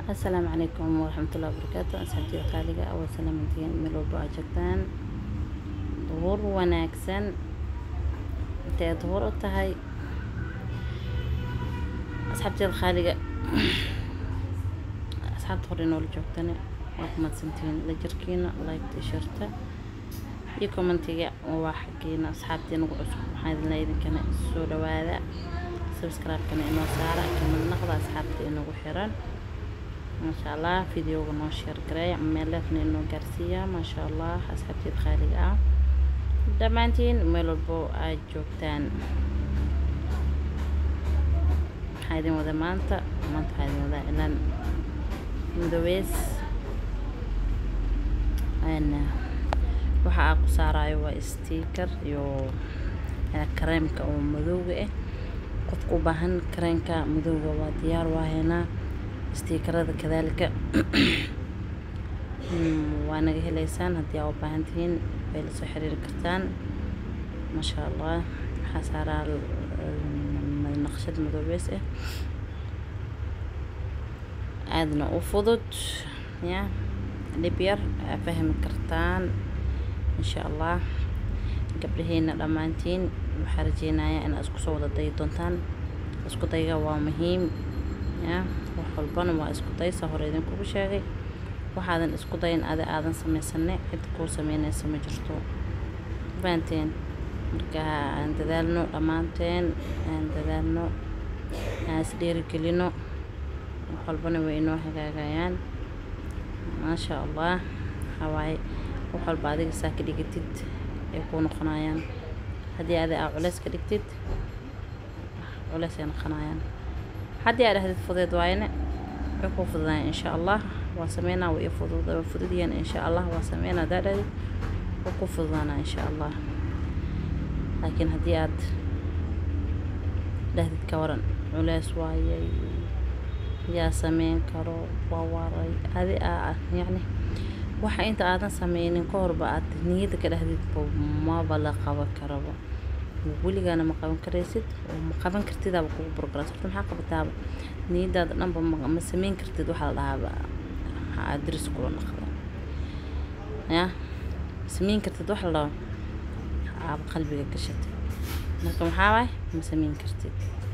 asalaamu calaykum waraxmatullahi wabarakaatu asxaabtiga qaaliga ah waa salaamantiin meel walba aa joogtaan duhur wanaagsan intay duhur u tahay asxaabteeda qaaliga asxaabta hore noola joogtane waa ku madsantihiin la jirkiina like shirta iyo commentiga waa xaggiina asxaabtii nagu cusub waxaan idin leeyahay idinkana soo dhawaada subscribe-kana inoo saara kamid naqda asxaabta inagu xiran maasha allah videoga noo sheer gareey meeleefna inoo gaarsiiya maasha allah asxaabteed qaaliga ah dhammaantiin meel walbo aad joogtaan waxaa idin wada maanta maanta waxaa idin wadaa ilaan midoobeys waxa aa ku saarayo waa sticker iyo kareemka oo madowga ah qofka u baahan kareenka madowga waa diyaar waa haynaa stiikarada kadaalika waa naga heleysaan haddii aa u baahan tihiin way la soo xiriiri kartaan maasha allah waxaa saaraa naqshad madoobeys ah aadna u fudud ya dhib yar aa fahmi kartaan insha allah gabdhaheena dhammaantiin waxaa rajeynayaa inaad isku soo wada dayi doontaan isku dayga waa muhiim ya wax walbana waa isku daysa hore idinkugu sheegay waxaadan isku dayin adi aadan samaysanay cid kuu sameynaysa ma jirto fahanteen marka aan dadaalno dhammaanteen aan dadaalno aan isdheerigelino wax walbana way inoo hagaagayaan maasha allah waxawaaye wax walba adiga saa ka dhigatid ay kuu noqonayaan haddii adi aa culeys ka dhigtid culeys ay noqonayaan haddii aa dhahdid fudeed waayne way kuu fududayaan insha allah waa sameynaa way fudud waa fududyahan insha allah waa sameynaa haddaa dhahdid way kuu fududaanaa insha allah laakiin haddii aad dhahdid ka waran culeys waayay yaa sameyn karo waa waray adi aa yacni waxa inta aadan sameynin ka horba aad niyadda ka dhahdid maba la qaban karaba weligaana ma qaban karaysid oo ma qaban kartidaaba kugu burgaras horta maxaa qabataaba niyadaada dhanba ma sameyn kartid waxaa la dhahaaba aad diris kula naqda ya sameyn kartid waxa la dhahaa aaba qalbiga gashatay marka maxaa waay ma sameyn kartid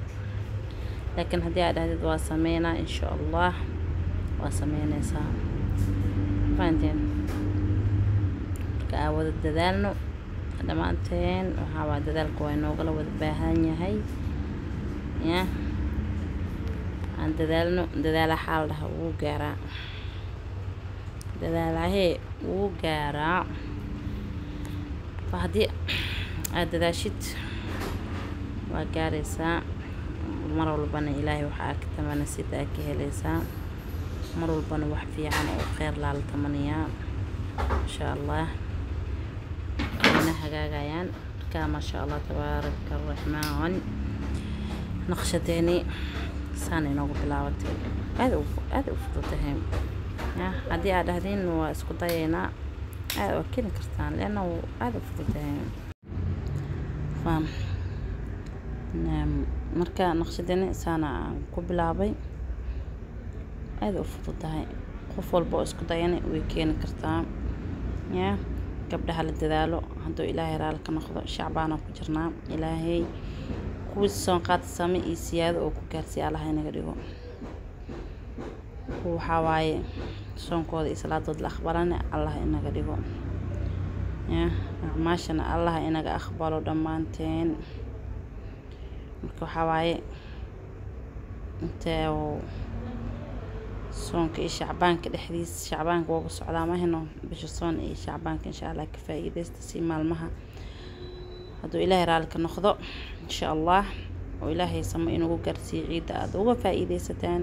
laakiin haddii aad dhahdid waa sameynaa insha allah waa sameynaysaa fahanteen marka aa wada dadaalno dhammaanteen waxaa waa dadaalka waa inoogala wada baahan yahay ya aan dadaalno dadaala xaal dhaha wuu gaaraa dadaalahee wuu gaaraa haddii aad dadaashid waa gaaraysaa mar walbana ilaahay waxaa ka tamana sida aad ka helaysaa mar walbana wax fiican oo kheyr laala tamanayaa insha allah wayna hagaagayaan markaa maasha allah tabaaraka araxmaan naqshadeeni saana inoogu bilaabatay aada aada u fududahay ya haddii aad dhahdiin waa isku dayaynaa aada waa keni kartaan leanna aada u fududahay fam marka naqshadeeni saana ku bilaabay aada u fududahay qof walba oo isku dayana way keeni kartaa ya gabdhaha la dadaalo hadduu ilaahay raali ka noqdo shacbaana ku jirnaa ilaahay kuwii soon qaad same iyo siyaado oo ku gaarsiiya allaha inaga dhigo waxaa waaye soonkooda iyo salaadood la aqbalane allah inaga dhigo ya acmaashana allah inaga aqbalo dhammaanteen marka waxaa waaye intee soonka iyo shacbaanka dhexdiis shacbaanka wooga socdaa mahino bisha soon iyo shacbaanka insha allah ka faa-iideysta si maalmaha hadduu ilaahay raali ka noqdo insha allah oo ilaahay samo inugu gaarsiiyo ciidda aada uga faa-iideysataan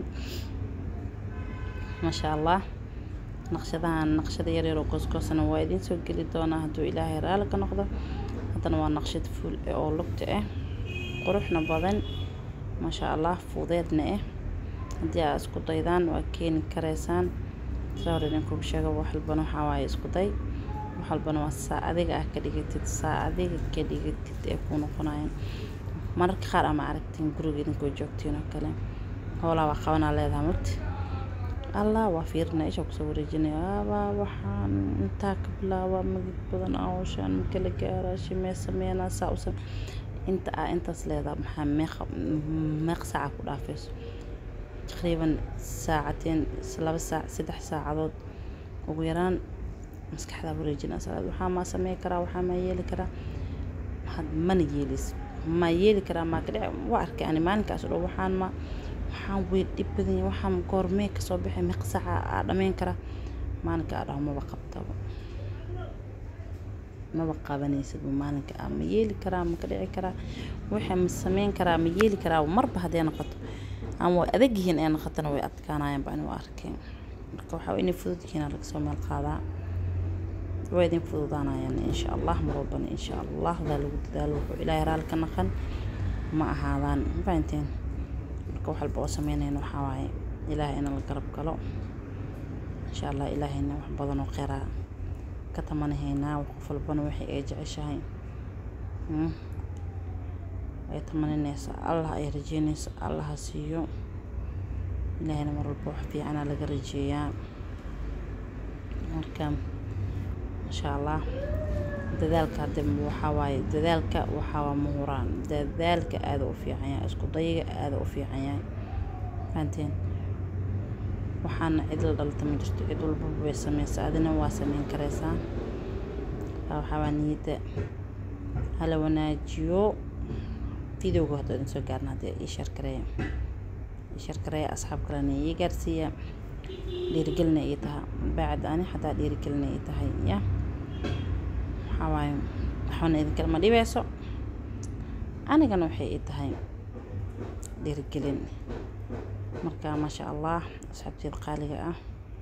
maasha allah naqshadahan naqshada yaryar oo goosgoosana waa idiin soo geli doonaa hadduu ilaahay raali ka noqdo haddana waa naqshad fuul oo lugta ah quruxna badan maasha allah fuudeedna ah haddii aa isku daydaan waa keeni karaysaan sa hor idinkugu sheega wax walbana waxaa waaye isku day wax walbana waa saa adiga ah ka dhigatid saa adiga ka dhigatid ee kuu noqonayaan mararka qaar ama aragtiin guriga idinkoo joogtiin oo kale howlaa waa qabanaa leedaha marti allah waa fiirinaa isha kusoo wareejinaya abaa waxaan intaa ka bilaabaa magid badan awshaan makala gaaraa shimee sameynaa saa u same inta aa intaas leedaa maxaa meeqa meeq saaca ku dhaafayso taqriiban saacateen laba saac saddex saacadood ugu yaraan maskaxdaa wareejinaa salaad waxaa maa samey karaa waxaa maa yeeli karaa had mana yeelis maa yeeli karaa maa ka dhici waa arkay ani maalinkaas oo dhan waxaan ma waxaan way dhib badan yahay waxaan goormee kasoo baxay meeq saaca aa dhameyn karaa maalinka aa dhaho maba qabtaba maba qabanaysidba maalinka aa ma yeeli karaa ma ka dhici karaa waxaa ma sameyn karaa ma yeeli karaa marba hadday noqoto ama way adag yihiin ee noqotona way adkaanayaan baan u arkay marka waxaa inay fudud yihiin laga soo meel qaadaa waa idin fududaanayaan insha allah mar walbana insha allah hadaa lagu dadaalo wuxuu ilaahay raali ka naqan ma ahaadaan fahanteen marka wax walba oo sameynayna waxaa waaye ilaahay ina la garab galo insha allah ilaahayna wax badan oo kheyraa ka tamanahaynaa qof walbana waxay ay jeceshahay ay tamaninaysa allah ay rajeynaysa allah ha siiyo ilaahayna mar walba wax fiicana laga rajeeyaa marka insha allah dadaalka hadda waxaa waaye dadaalka waxaa waa muhuraan dadaalka aada u fiican yahay isku dayiga aada u fiican yahay fahanteen waxaana cid la dhalata ma jirto cid walbaba way sameysaa adina waa sameyn karaysaa waxaa waa niyadda hala wanaajiyo videoga hadda idin soo gaarna haddii ii sharkareeya ii sharkareeya asxaab kalena ii gaarsiiya dhiirigelina ii taha bacd ani xataa dhiirigelina ii tahay ya waxaa waaye waxbana idinkala ma dhibeyso anigana waxay ii tahay dhiirigelin marka maasha allah asxaabteeda qaaliga ah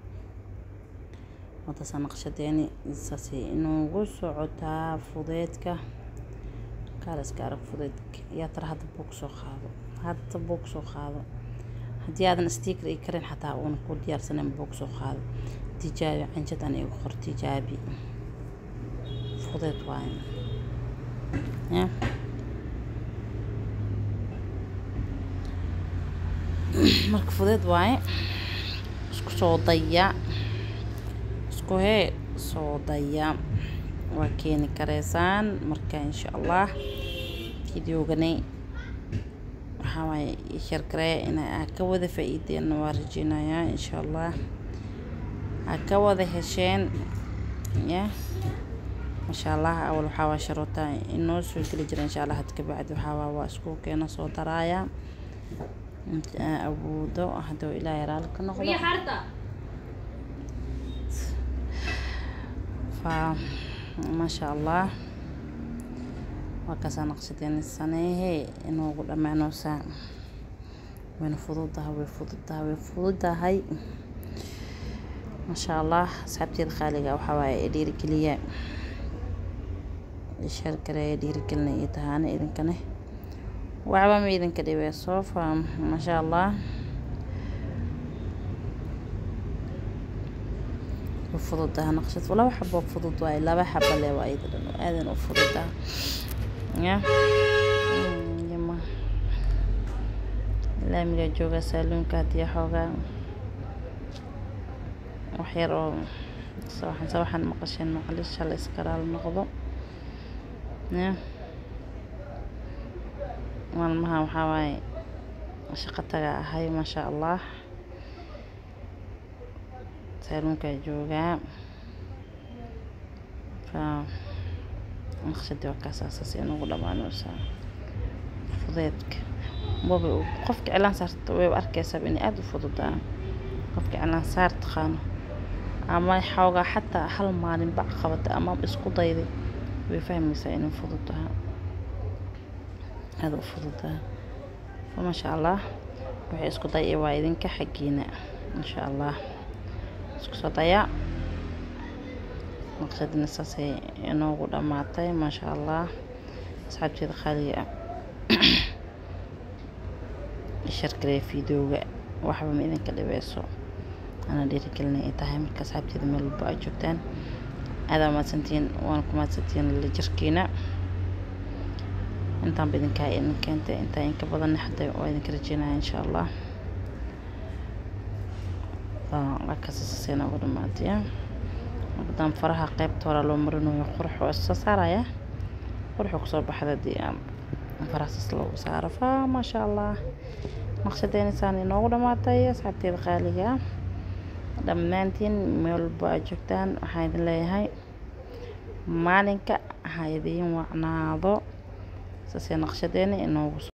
wadasa naqshadeeni saasay inuugu socotaa fudeedka kaaliska arag fudeedka yaa tara hadda buug soo qaado hadda buug soo qaado haddii aadan sticker ii karin xataa uuna ku diyaarsanen buug soo qaado tijaabi canjadan igu qor tijaabi fudeed waaye ya marka fudeed waaye isku soo daya isku hee soo daya waa keeni kareysaan marka insha allah videogani waxaa waaye shargareeya in aa ka wada faa-iideenna waa rajeynayaa insha allah aa ka wada hesheen ya masha allah awal waxaa waa sharoota inoo soo geli jira insha allah had kabacdi waxaa waa waa isku keena soo daraaya awoodo hadduu ilaahay raali ka noqdo fa maasha allah waa kaasaa naqshadeen saneehe inoogu dhammaanoosaa wayna fududahay way fududahay way fududahay maasha allah asxaabteeda qaaliga waxaa waaye ee dhiirigeliya shargareeya dhiirigelina iyo tahaana idinkane waxba ma idinka dhibeyso fa maasha allah fududaha naqshad laba xabo fudud waaye laba xabo le waa iyada dhan aadan u fududaha ya yama laamiga jooga saaluunka haddii xoogaa wax yar oo sawaxan sawaxan maqasheen macalish hala iskaraal noqdo ya maalmaha waxaa waaye shaqo taga ahay maasha allah saaluunkaa joogaa fa naqshadii waa kaasaasas inugu dhammaanaysaa fudeedka waba qofka cilaan saarta wayba arkaysaaba inay aada u fududaa qofka cilaan saar taqaano ama xoogaa xataa hal maalin bac qabata ama isku dayday way fahmaysaa inay fududaha aada u fududaa fa maasha allah waxay isku day waa idinka xaggiina insha allah isku soo dayaa naqshadina saasay inoogu dhammaatay maasha allah asxaabteeda qaaliga shargareya videoga waxba ma idinka dhibeyso ana dhiirigelina ay tahay marka asxaabteeda meel walba ay joogtaan aadaa mahadsantiin waana ku mahadsantiin la jirkiina intaanba idinkaa idin keentay intaa inka badanna hadda waa idinka rajeynaya insha allah waa kasasasay noogu dhamaataya haddaan faraha qaybta hore loo marinayo qurux waa soo saaraya quruxuu kusoo baxda haddii aan farahaas loogu saaro fa maasha allah naqshadeena saan inoogu dhamaatay asxaabteeda qaaliga dhammaantiin meel walba aad joogtaan waxaan idin leeyahay maalinka ha idiin wacnaado saasee naqshadeena inoogu